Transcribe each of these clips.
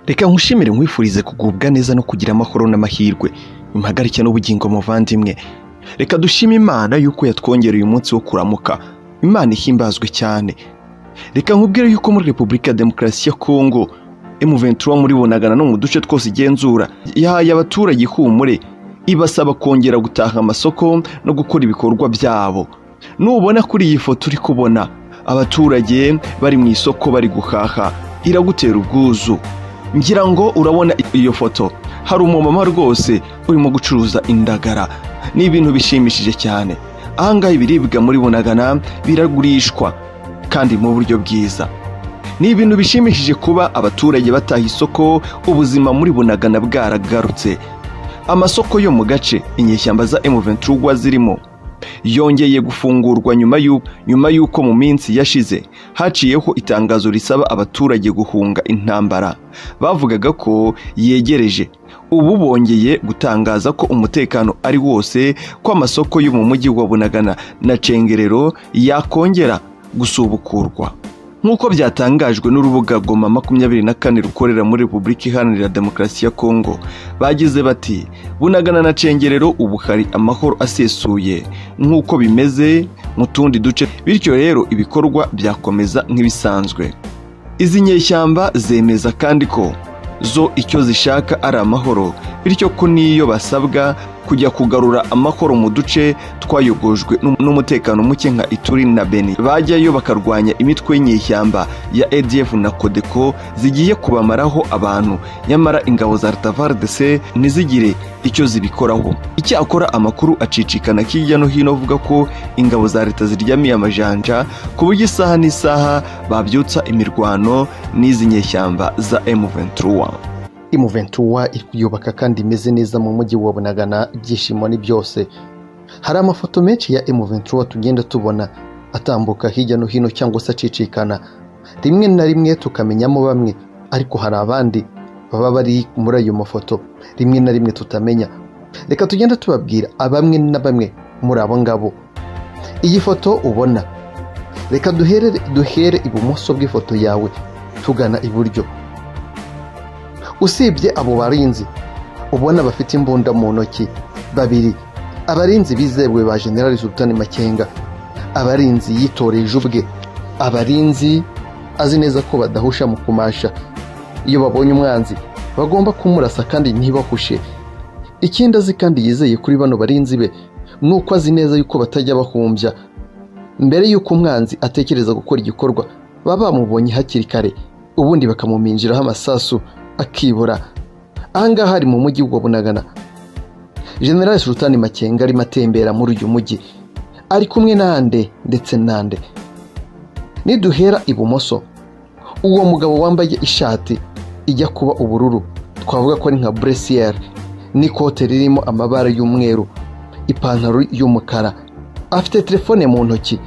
reka nkushimire nkwifurize kugubwa neza no kugira amahoro n'amahirwe impagarike n'ubugingo muvandimwe reka dushime imana yuko yatwongereye umunsi wo kuramuka imana ihimbazwe cyane reka nkubwire yuko muri repubulika ya demokarasi ya kongo M23 muribonagana no mu duce twose igenzura yahaye abaturage ihumure ibasaba kongera gutaha amasoko no gukora ibikorwa byabo nubona kuri iyi foto uri kubona abaturage bari mu isoko bari guhaha iragutera ubwuzu ngira ngo urabona iyo foto hari umumama rwose urimo gucuruza indagara ni ibintu bishimishije cyane ahangaha ibiribwa muri bunagana biragurishwa kandi mu buryo bwiza ni ibintu bishimishije kuba abaturage bataha isoko ubuzima muri bunagana bwaragarutse amasoko yo mu gace inyeshyamba za M23 zirimo yongeye gufungurwa nyuma y'u- nyuma y'uko mu minsi yashize haciyeho itangazo risaba abaturage guhunga intambara bavugaga ko yegereje ubu bongeye gutangaza ko umutekano ari wose ko amasoko yo mu mujyi wa bunagana na cengerero yakongera gusubukurwa nk'uko byatangajwe n'urubuga goma makumyabiri na kane rukorera muri repubulika iharanira demokarasi ya kongo bagize bati bunagana na cengerero ubu hari amahoro asesuye nk'uko bimeze mu tundi duce bityo rero ibikorwa byakomeza nk'ibisanzwe izi nyeshyamba zemeza kandi ko zo icyo zishaka ari amahoro bityo ko n'iyo basabwa kujya kugarura amahoro mu duce twayogojwe n'um- n'umutekano muke nka ituri na beni bajyayo bakarwanya imitwe y'inyeshyamba ya adf na kodeko zigiye kubamaraho abantu nyamara ingabo za ratavardese ntizigire icyo zibikoraho icyakora amakuru acicikana hirya no hino avuga ko ingabo za leta ziryamiye amajanja ku buryo isaha n'isaha babyutsa imirwano n'izi nyeshyamba za M23. imuventura iri kuyubaka kandi imeze neza mu mujyi wa bunagana ibyishimo ni byose hari amafoto menshi ya imuventura tugenda tubona atambuka hirya no hino cyangwa se acicikana rimwe na rimwe tukamenyamo bamwe ariko hari abandi baba bari muri ayo mafoto rimwe na rimwe tutamenya reka tugenda tubabwira abamwe na bamwe muri abo ngabo iyi foto ubona reka duhere duhere ibumoso bw'ifoto yawe tugana iburyo usibye abo barinzi ubona bafite imbunda mu ntoki babiri abarinzi bizewe ba generali sultan makenga abarinzi yitoreje ubwe abarinzi azi neza ko badahusha mu kumasha iyo babonye umwanzi bagomba kumurasa kandi ntibahushe ikindi azi kandi yizeye kuri bano barinzi be ni uko azi neza yuko batajya bahumbya mbere y'uko umwanzi atekereza gukora igikorwa baba bamubonye hakiri kare ubundi bakamuminjiraho amasasu akibura ahangaha ari mu mujyi wa bunagana generali sultani makenga arimo atembera muri uyu mujyi ari kumwe n'ande ndetse n'ande niduhera ibumoso uwo mugabo wambaye ishati ijya kuba ubururu twavuga ko ari nka buresiyeri n'ikote ririmo amabara y'umweru ipantaro y'umukara afite telefone mu ntoki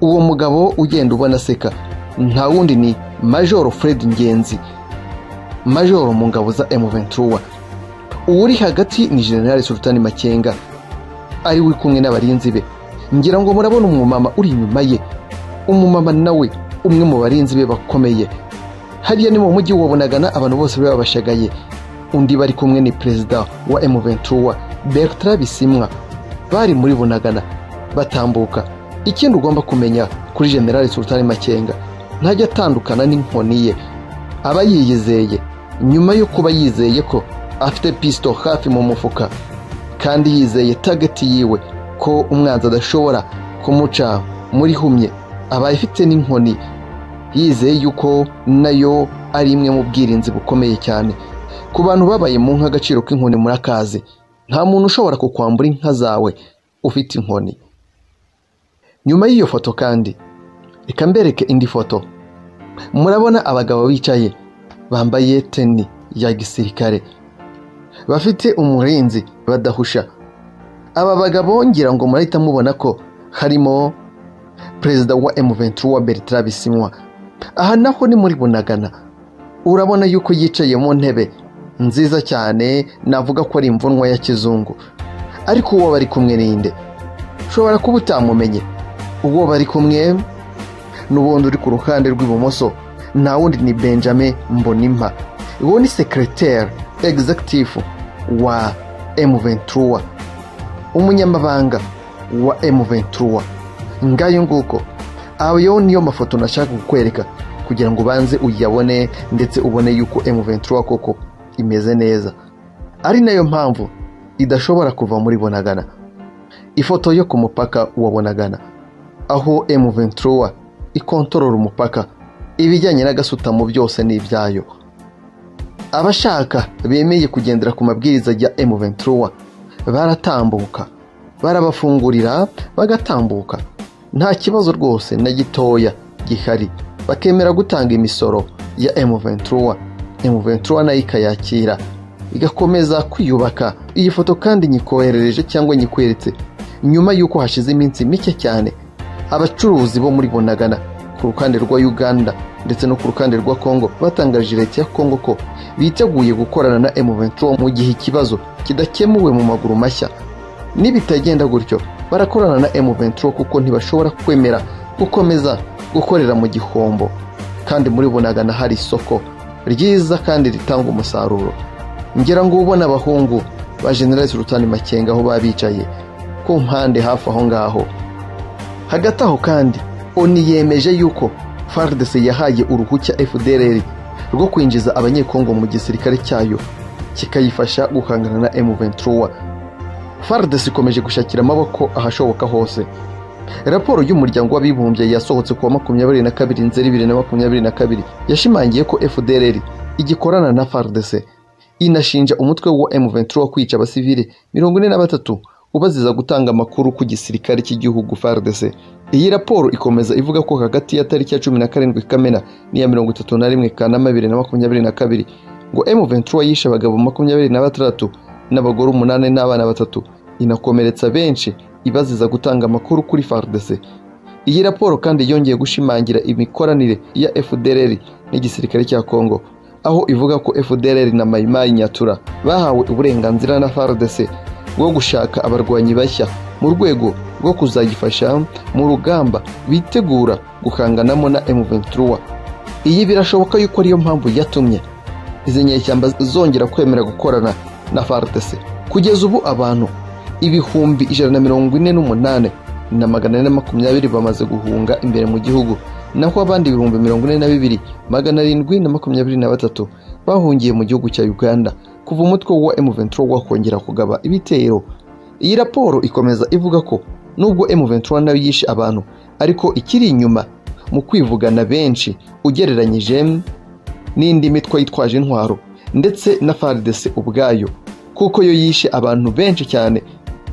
uwo mugabo ugenda ubona aseka nta wundi ni majoro fred ngenzi majoro mu ngabo za M23 uwuri hagati ni generali Sultani Makenga ari we kumwe n'abarinzi be ngira ngo murabona umumama uri inyuma ye umumama nawe umwe mu barinzi be bakomeye hariya ni mu mujyi wa Bunagana abantu bose baba bashagaye undi bari kumwe ni perezida wa M23 Bertrand Bisimwa bari muri Bunagana batambuka ikindi ugomba kumenya kuri generali Sultani Makenga ntajya atandukana n'inkoni ye aba yiyizeye nyuma yo kuba yizeye ko afite pisito hafi mu mufuka kandi yizeye tageti yiwe ko umwanzi adashobora kumuca muri humye aba afite n'inkoni yizeye yuko nayo ari imwe mu bwirinzi bukomeye cyane ku bantu babaye mu nka agaciro k'inkoni muri akazi nta muntu ushobora kukwambura inka zawe ufite inkoni nyuma y'iyo foto kandi reka mbereke indi foto murabona abagabo bicaye bambaye teni ya gisirikare bafite umurinzi badahusha aba bagabo ngira ngo murahita mubona ko harimo perezida wa M23 Bertrand Bisimwa aha naho ni muri Bunagana urabona yuko yicaye mu ntebe nziza cyane navuga ko ari imvunwa ya kizungu ariko uwo bari kumwe ninde ushobora kuba utamumenye uwo bari kumwe n'ubundi uri ku ruhande rw'ibumoso nta wundi ni benjamin mbonimpa uwo ni sekereteri egizagitifu wa emu ventura umunyamabanga wa emu ventura ngayo nguko ayo niyo mafoto nashaka kukwereka kugira ngo ubanze uyabone ndetse ubone yuko emu ventura koko imeze neza ari nayo mpamvu idashobora kuva muri bonagana ifoto yo ku mupaka wa bonagana aho emu ventura ikontorora umupaka ibijyanye n'agasutamo byose ni ibyayo abashaka bemeye kugendera ku mabwiriza ya emu ventura baratambuka barabafungurira bagatambuka nta kibazo rwose na gitoya gihari bakemera gutanga imisoro ya emu ventura emu ventura nayo ikayakira igakomeza kwiyubaka iyi foto kandi nyikoherereje cyangwa nyikweretse nyuma y'uko hashize iminsi mike cyane abacuruzi bo muri bonagana ku ruhande rwa uganda ndetse no ku ruhande rwa kongo batangarije leta ya kongo ko biteguye gukorana na emuventura mu gihe ikibazo kidakemuwe mu maguru mashya nibitagenda gutyo barakorana na emuventura kuko ntibashobora kwemera gukomeza gukorera mu gihombo kandi muri bonagana hari isoko ryiza kandi ritanga umusaruro ngira ngo ubona abahungu ba generalise urutani makenga aho baba bicaye ku mpande hafi aho ngaho hagati aho kandi oni yemeje yuko fardc yahaye uruhushya fdrr rwo kwinjiza abanyekongo mu gisirikare cyayo kikayifasha guhangana na m23 fardc ikomeje gushakira amaboko ahashoboka hose raporo y'umuryango w'abibumbye yasohotse ku wa makumyabiri na kabiri nzeri bibiri na makumyabiri na kabiri yashimangiye ko fdrr igikorana na fardc inashinja umutwe wa m23 kwica abasivile mirongo ine na batatu ubaziza gutanga amakuru ku gisirikare cy'igihugu fardc iyi raporo ikomeza ivuga ko hagati ya tariki ya cumi na karindwi kamena n'iya mirongo itatu na rimwe kanama bibiri na makumyabiri na kabiri ngo m23 yishe abagabo makumyabiri na batandatu n'abagore umunani n'abana batatu inakomeretsa benshi ibaziza gutanga amakuru kuri fardc iyi raporo kandi yongeye gushimangira imikoranire ya fdrr n'igisirikare cya kongo aho ivuga ko fdrr na mayimayi nyatura bahawe uburenganzira na fardc bwo gushaka abarwanyi bashya mu rwego rwo kuzayifasha mu rugamba bitegura guhanganamo na M23 iyi birashoboka yuko ariyo mpamvu yatumye izi nyeshyamba zongera kwemera gukorana na FARDC kugeza ubu abantu ibihumbi ijana na mirongo ine n'umunani na magana ane na makumyabiri bamaze guhunga imbere mu gihugu naho abandi ibihumbi mirongo ine na bibiri magana arindwi na makumyabiri na batatu bahungiye mu gihugu cya Uganda kuva umutwe wa M23 wakongera kugaba ibitero iyi raporo ikomeza ivuga ko nubwo M23 nayo yishe abantu ariko ikiri inyuma mu kwivugana benshi ugereranyije n'indi mitwe yitwaje intwaro ndetse na FARDC ubwayo kuko yo yishe abantu benshi cyane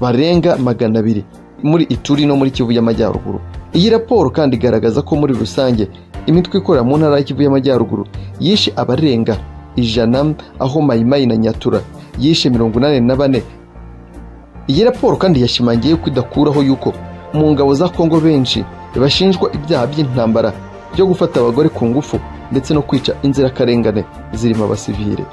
barenga magana abiri muri Ituri no muri Kivu y'Amajyaruguru iyi raporo kandi igaragaza ko muri rusange imitwe ikorera mu ntara ya Kivu y'Amajyaruguru yishe abarenga ijana aho mayimayi na nyatura yishe mirongo inani na bane iyi raporo kandi yashimangiye ko idakuraho yuko mu ngabo za kongo benshi bashinjwa ibyaha by'intambara byo gufata abagore ku ngufu ndetse no kwica inzirakarengane zirimo abasivile